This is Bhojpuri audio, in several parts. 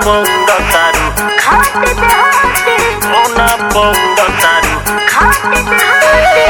पौडतारू खाते ते हाथे औना पौडतारू खाते ते हाथे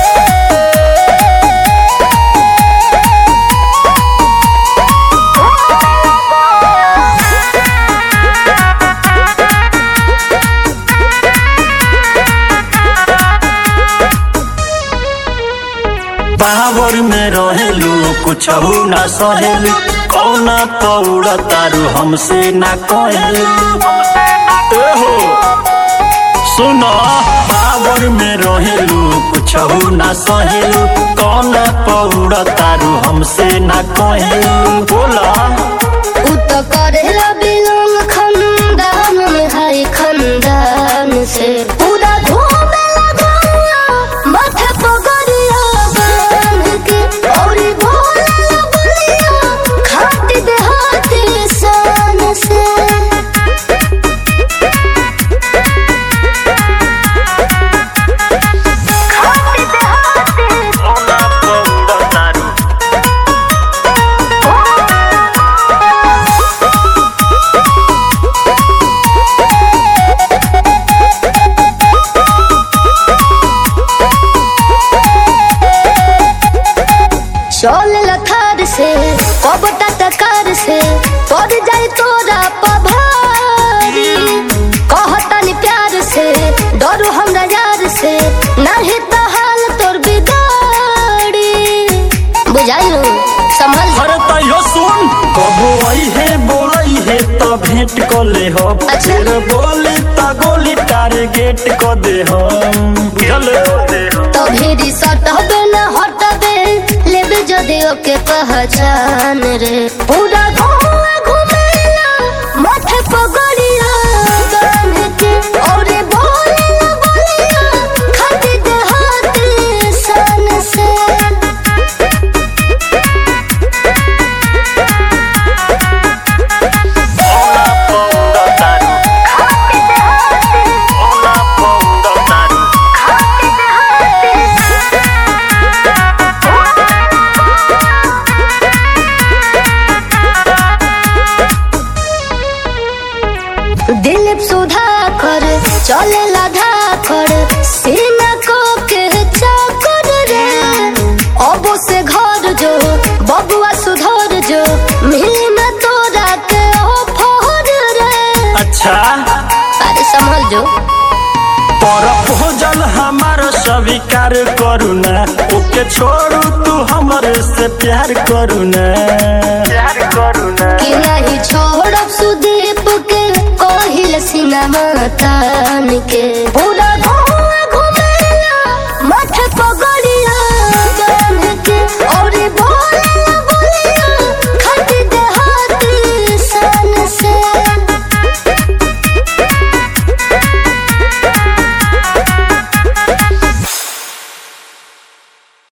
पावर में रहेलू कुछ ना सहेलू कौना पौडतारू हमसे ना कहेलू एहो सुनो पावर में रहेलू कुछ ना सहेलू कौना पौडतारू हमसे ना कहेलू बोला उ तो करेला बिलोंग खंदान में हाय खंदान से पूरा घूमेला गौआ माथे पगड़िया बांध के औरी भोला बलिया खाती देहाती शान से खाती देहाती कौना पौडतारू चल लथार से कबटा तकार से पड़ जाए तोरा पभारी कहतनी प्यार से डरो हमरा यार से नहीं तो हाल तोर बिगाड़ी बुझाइलो संभल जा। अरे तैयो सुन कबो आई है बोलई है तो भेंट को ले हो अच्छा। फिर बोली तो गोली टारगेट को दे हम बुझल तो भी सटबे न हटबे लेबे जदि ओके पहचान रे पूरा घुमा घुमेला माथे पगड़िया बांध के औरे बोलेला बोलिया खाती देहाती सन से औना पौडतारू खाती देहाती औना पौडतारू खाती देहाती दिलीप सुधाकर चले लाधा कर सीना को के चाकर रे अबो से घर जो बबुआ सुधर जो मिली न तोरा के ऑफर रे अच्छा अरे संभल जो तरफ हो जल हमार स्वीकार करू ना ओके छोड़ू तू हमरे से प्यार करू ना प्यार करू ना कि नहीं छोड़ब सुदीप के कोहिल सिनेमा तान के पूरा